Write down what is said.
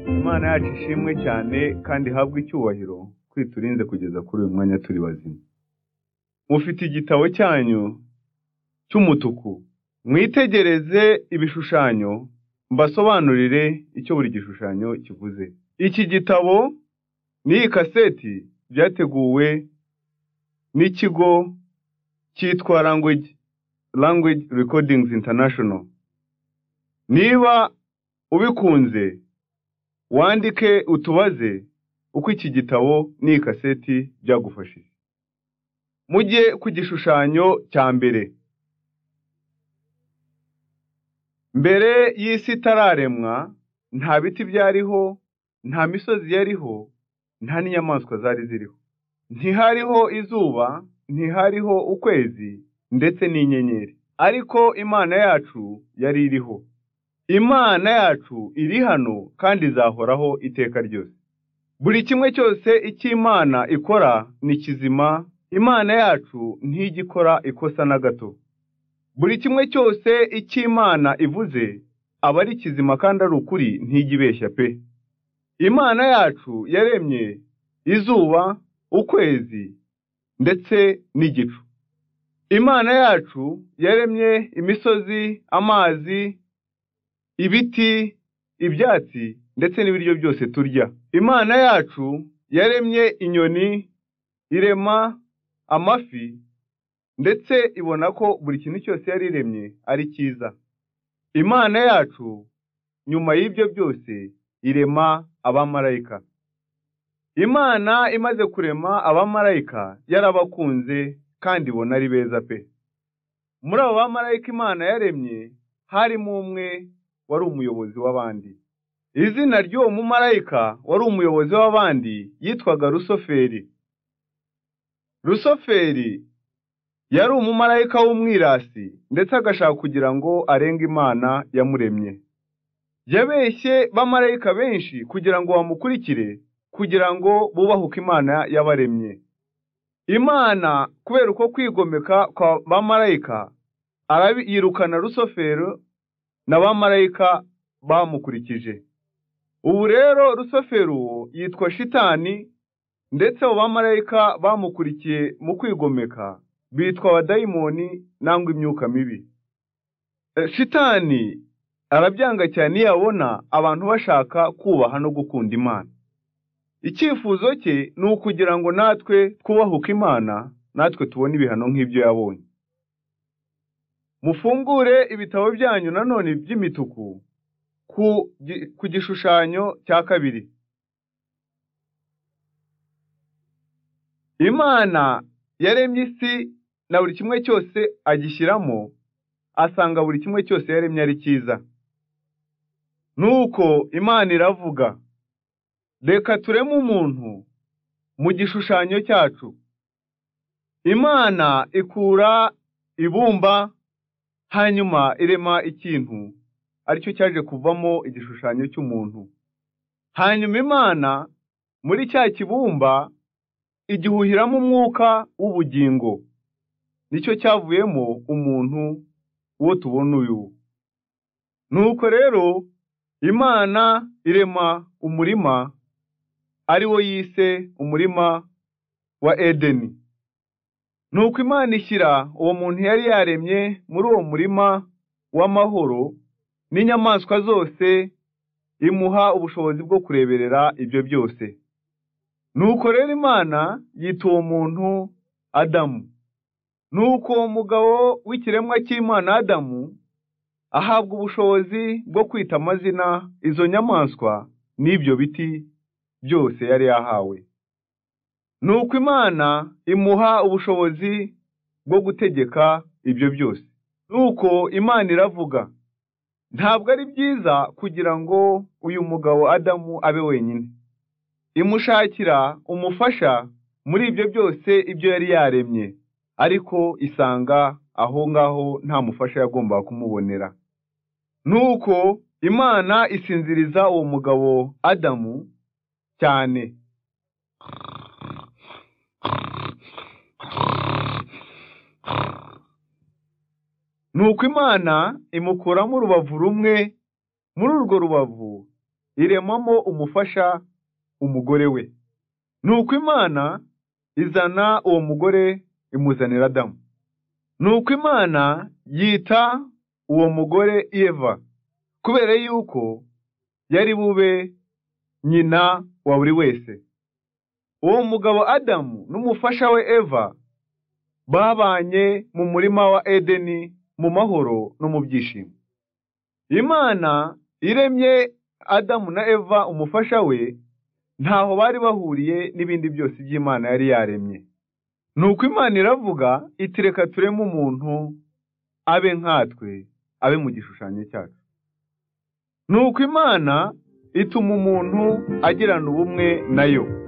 Imana yacu ishimwe cyane kandi ihabwe icyubahiro kwiturinze kugeza kuri uyu mwanya turi bazima mufite igitabo cyanyu cy'umutuku mwitegereze ibishushanyo mbasobanurire icyo buri gishushanyo kivuze iki gitabo n'iyi kaseti byateguwe n'ikigo cyitwa language language recordings international niba ubikunze wandike utubaze uko iki gitabo n'iyi kaseti byagufashije mujye ku gishushanyo cya mbere mbere y'isi itararemwa nta biti byariho nta misozi yariho nta n'inyamaswa zari ziriho ntihariho izuba ntihariho ukwezi ndetse n'inyenyeri ariko imana yacu yari iriho imana yacu iri hano kandi izahoraho iteka ryose buri kimwe cyose icyo imana ikora ni kizima imana yacu ntijya ikora ikosa na gato buri kimwe cyose icyo imana ivuze aba ari kizima kandi ari ukuri ntijya ibeshya pe imana yacu yaremye izuba ukwezi ndetse n'igicu imana yacu yaremye imisozi amazi ibiti ibyatsi ndetse n'ibiryo byose turya imana yacu yaremye inyoni irema amafi ndetse ibona ko buri kintu cyose yari iremye ari cyiza imana yacu nyuma y'ibyo byose irema abamarayika imana imaze kurema abamarayika yarabakunze kandi ibona ari beza pe muri abo bamarayika imana yaremye harimo umwe wari umuyobozi w'abandi izina ry'uwo mumarayika wari umuyobozi w'abandi yitwaga rusoferi rusoferi yari umumarayika w'umwirasi ndetse agashaka kugira ngo arenge imana yamuremye yabeshye bamarayika benshi kugira ngo bamukurikire kugira ngo bubahuke imana yabaremye imana kubera uko kwigomeka kwa bamarayika yirukana rusofero na bamarayika bamukurikije ubu rero rusofero uwo yitwa shitani ndetse abo bamarayika bamukurikiye mu kwigomeka bitwa abadayimoni nangwa imyuka mibi shitani arabyanga cyane iyo abona abantu bashaka kubaha no gukunda imana icyifuzo cye ni ukugira ngo natwe twubahuke imana natwe tubone ibihano nk'ibyo yabonye mufungure ibitabo byanyu nanone by'imituku ku gishushanyo cya kabiri imana yaremye isi na buri kimwe cyose agishyiramo asanga buri kimwe cyose yaremye ari cyiza nuko imana iravuga reka tureme umuntu mu gishushanyo cyacu imana ikura ibumba hanyuma irema ikintu aricyo cyaje kuvamo igishushanyo cy'umuntu hanyuma imana muri cya kibumba igihuhiramo umwuka w'ubugingo nicyo cyavuyemo umuntu uwo tubona uyu nuko rero imana irema umurima ari wo yise umurima wa edeni nuko imana ishyira uwo muntu yari yaremye muri uwo murima w'amahoro n'inyamaswa zose imuha ubushobozi bwo kureberera ibyo byose nuko rero imana yita uwo muntu adamu nuko uwo mugabo w'ikiremwa cy'imana adamu ahabwa ubushobozi bwo kwita amazina izo nyamaswa n'ibyo biti byose yari yahawe nuko imana imuha ubushobozi bwo gutegeka ibyo byose nuko imana iravuga ntabwo ari byiza kugira ngo uyu mugabo adamu abe wenyine imushakira umufasha muri ibyo byose ibyo yari yaremye ariko isanga aho ngaho nta mufasha yagombaga kumubonera nuko imana isinziriza uwo mugabo adamu cyane nuko imana imukuramo urubavu rumwe muri urwo rubavu iremamo umufasha umugore we nuko imana izana uwo mugore imuzanira adamu nuko imana yita uwo mugore eva kubera yuko yari bube nyina wa buri wese uwo mugabo adamu n'umufasha we eva babanye mu murima wa edeni mu mahoro no mu byishimo imana iremye adamu na eva umufasha we ntaho bari bahuriye n'ibindi byose by'imana yari yaremye ni uko imana iravuga iti reka tureme umuntu abe nkatwe abe mu gishushanyo cyacu ni uko imana ituma umuntu agirana ubumwe nayo